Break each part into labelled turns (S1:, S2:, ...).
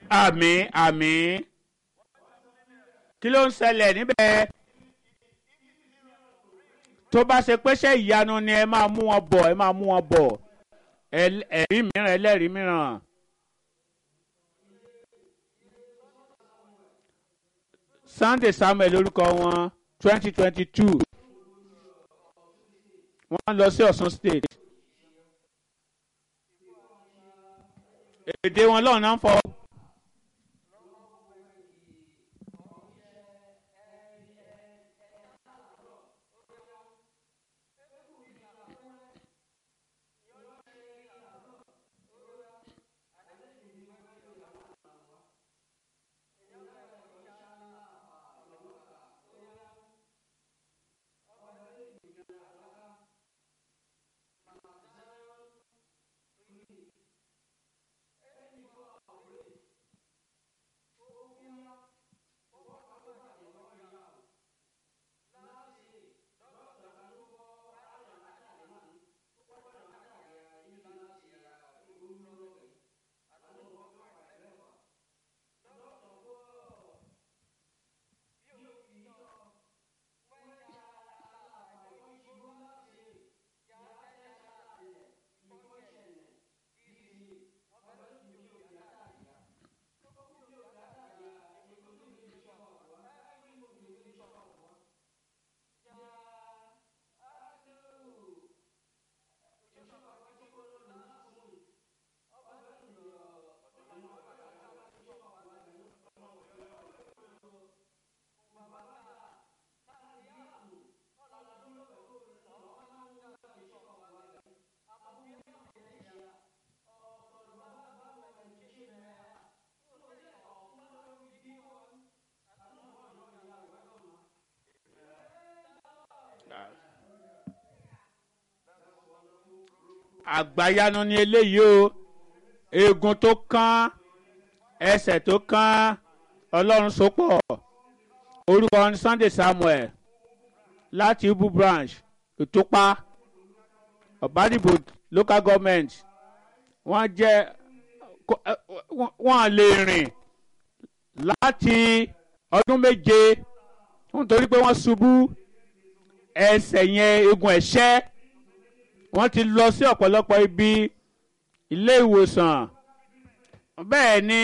S1: àmín àmín kí ló ń ṣẹlẹ̀ níbẹ̀ tó bá ṣe pé ṣé ìyanu ni ẹ máa mú wọn bọ̀ ẹ máa mú wọn bọ̀ ẹl- ẹ̀rí mìíràn ẹlẹ́rìí mìíràn. Sunday Samuel lórúkọ wọn twenty twenty two wọ́n lọ sí Ọ̀ṣun state èdè wọn lọ́nà ń fọ. àgbáyanu ni eléyìí o eegun tó kán ẹsẹ̀ tó kán ọlọ́run sopọ̀ orúkọ ní Sunday Samuel láti Ibu branch ìtúpa ọ̀bádìbò local government wọ́n jẹ́ kó- ẹ, wọ́n- wọ́n lè rìn láti ọdún méje nítorí pé wọ́n ṣubú ẹsẹ̀ yẹn eegun ẹ̀ṣẹ́ wọ́n ti lọ sí ọ̀pọ̀lọpọ̀ ibi ilé ìwòsàn bẹ́ẹ̀ ni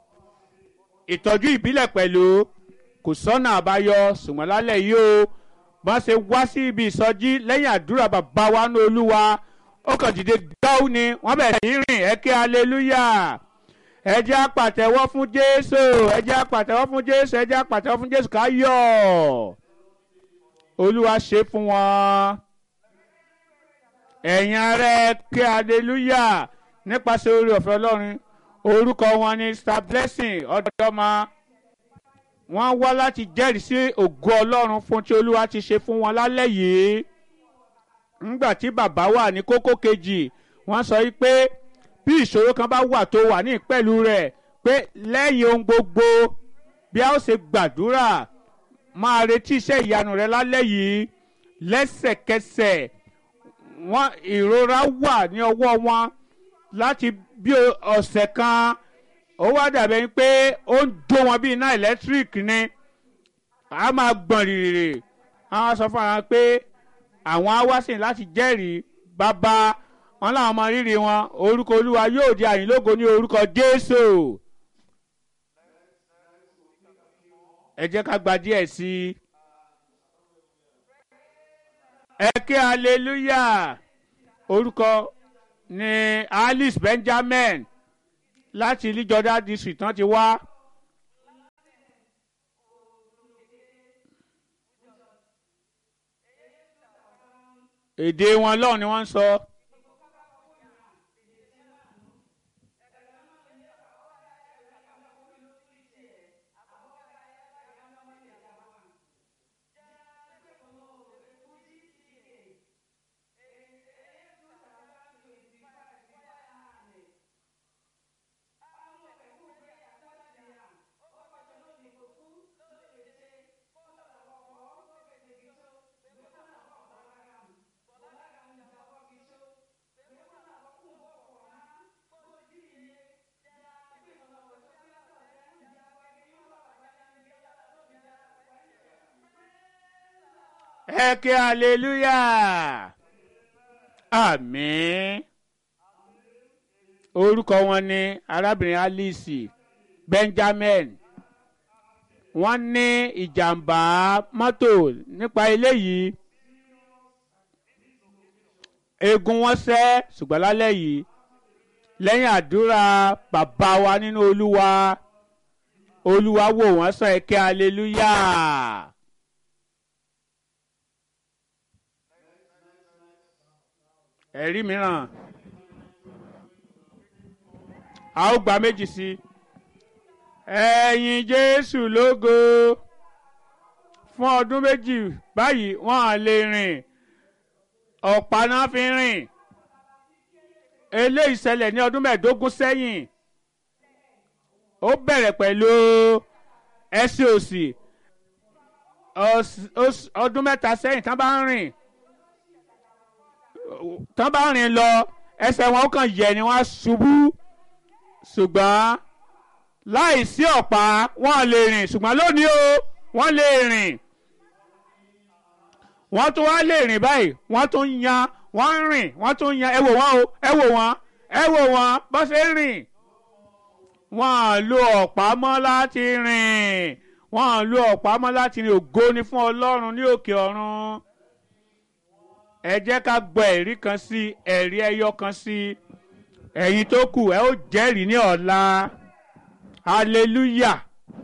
S1: ìtọ́jú ìbílẹ̀ pẹ̀lú kò sọ́nà àbáyọ ṣùgbọ́n lálẹ́ yìí o wọ́n ṣe wá sí ibi ìsọjí lẹ́yìn àdúrà bàbá wa ní olúwa ó kàn dìde gáú ni wọ́n bẹ̀rẹ̀ sí í rìn ẹ kí aleluya ẹ jẹ́ á pàtẹ́wọ́ fún jésù ẹ jẹ́ á pàtẹ́wọ́ fún jésù ẹ jẹ́ á pàtẹ́wọ́ fún jésù ká yọ̀ olúwa ṣe fún wọn ẹ̀yin ará ẹ kí aleluya nípasẹ̀ orí ọ̀fẹ́ ọlọ́run orúkọ wọn ni star blessing ọ̀dọ́mọ wọ́n wá láti jẹ́rìí sí ògo ọlọ́run fún tí olúwa ti ṣe fún wọn lálẹ́ yìí ńgbà tí bàbá wà ní kókó kejì wọ́n sọ yìí pé bí ìṣòro kan bá wà tó wà ní ìpẹ̀lú rẹ̀ pé lẹ́yìn ohun gbogbo bí a ó ṣe gbàdúrà máa retí iṣẹ́ ìyanu rẹ lálẹ́ yìí lẹ́sẹ̀kẹsẹ̀ wọ́n ìrora wà ní ọwọ́ wọn láti bí ọ̀sẹ̀ kan ó wá dàbẹ̀ pé ó ń jó wọn bí iná ẹ̀lẹ́tíríkì ni a máa gbọ̀n rìrì àwọn sọ fún wa pé àwọn á wá sìn láti jẹ́rìí bàbá wọn làwọn ọmọ rírì wọn orúkọ olúwa yóò di àyìnlógo ní orúkọ jésù ẹ jẹ́ ká gba díẹ̀ sí i ẹ ké hallelujah orúkọ ní alice benjamin láti ilijọdá district tán ti wá. èdè wọn lọ́hùn ni wọ́n ń sọ. ẹ ké hallelujah àmín orúkọ wọn ni arábìnrin alice benjamin wọ́n ní ìjàmbá mọ́tò nípa eléyìí eegun wọn sẹ́ ṣùgbọ́n lálẹ́ yìí lẹ́yìn àdúrà bàbá wa nínú olúwa olúwa wò wọ́n sàn ẹ ké hallelujah. ẹ̀rí mìíràn a ó gba méjì sí ẹ̀yin jésù lógo fún ọdún méjì báyìí wọ́n á lè rìn ọ̀pá náà fi rìn eléyìí ṣẹlẹ̀ ní ọdún mẹ́ẹ̀ẹ́dógún sẹ́yìn ó bẹ̀rẹ̀ pẹ̀lú ẹsẹ̀ òsì ọdún mẹ́ta sẹ́yìn tán bá ń rìn tán bá rìn lọ ẹsẹ̀ wọn ó kàn yẹ̀ ni wọ́n á ṣubú ṣùgbọ́n láì sí ọ̀pá wọ́n lè rìn ṣùgbọ́n lónìí o wọ́n lè rìn wọ́n tún wá lè rìn báyìí wọ́n tún yan wọ́n ń rìn wọ́n tún yan ẹ wò wọ́n o ẹ wò wọ́n ẹ wò wọ́n bó ṣe ń rìn wọ́n lo ọ̀pá mọ́ láti rìn wọ́n lo ọ̀pá mọ́ láti rìn ògo ni fún ọlọ́run ní òkè ọ̀run ẹ jẹ́ ká gbọ́ ẹ̀rí kan sí ẹ̀rí ẹyọ kan sí ẹ̀yin tó kù ẹ ó jẹ́rìí ní ọ̀la hallelujah.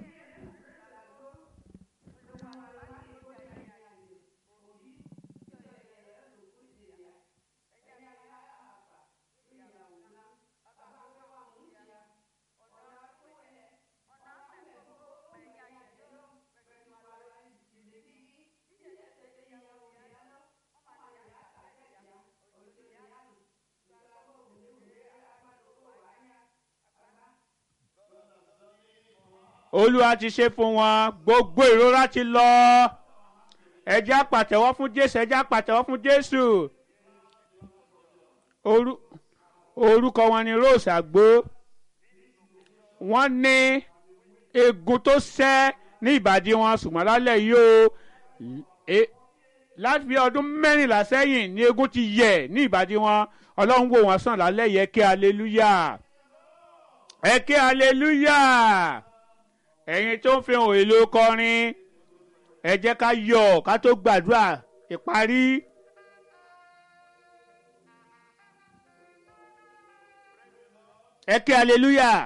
S1: olúwa ti ṣe fún wọn gbogbo ìrora ti lọ ẹ jẹ́ á pàtẹ́wọ́ fún jésù ẹ jẹ́ á pàtẹ́wọ́ fún jésù orúkọ wọn ni rose àgbo wọ́n ní egun tó sẹ́ ní ìbàdí wọn ṣùgbọ́n lálẹ́ yìí o láti bí ọdún mẹ́rìnlá sẹ́yìn ní egun ti yẹ̀ ní ìbàdí wọn ọlọ́run wò wọ́n sàn lálẹ́ yẹ kí aleluya ẹ kí aleluya ẹ̀yin tó ń fi hàn èlò kọrin ẹ jẹ́ ká yọ̀ ká tó gbàdúrà ìparí. ẹ kí aleluya.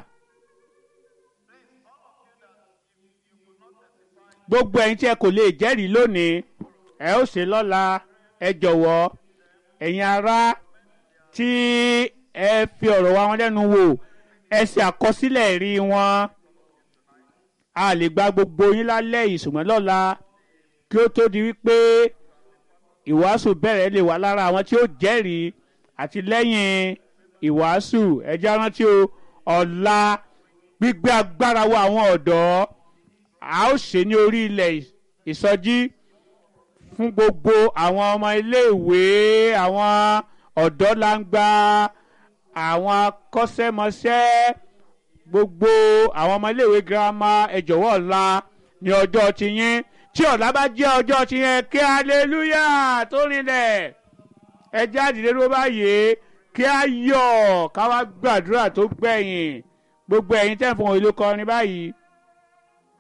S1: gbogbo ẹ̀yin tí ẹ kò lè jẹ́rìí lónìí ẹ ó ṣe lọ́la ẹ jọ̀wọ́ ẹ̀yin ará tí ẹ fi ọ̀rọ̀ wa wọn lẹ́nu wò ẹ ṣe àkọsílẹ̀ ẹ̀rí wọn a lè gba gbogbo yín lálẹ́ yìí ṣùgbọ́n lọ́la kí ó tó di wípé ìwàásù bẹ̀rẹ̀ lè wà lára àwọn tí ó jẹ́rìí àti lẹ́yìn ìwàásù ẹjẹ́ rántí o ọ̀la gbígbé agbára wa àwọn ọ̀dọ́ a ó ṣe ní orí ilẹ̀ ìsọjí fún gbogbo àwọn ọmọ iléèwé àwọn ọ̀dọ́ langba àwọn akọ́ṣẹ́mọṣẹ́ gbogbo àwọn ọmọ iléèwé girama ẹ jọ̀wọ́ ọ̀la ní ọjọ́ tiyín tí ọ̀la bá jẹ́ ọjọ́ tiyín kí aleluya tó rinlẹ̀ ẹ jáde lérò báyìí kí a yọ̀ ká wá gbàdúrà tó gbẹ̀yìn gbogbo ẹ̀yin tẹ̀ fún òun ìlú kọrin báyìí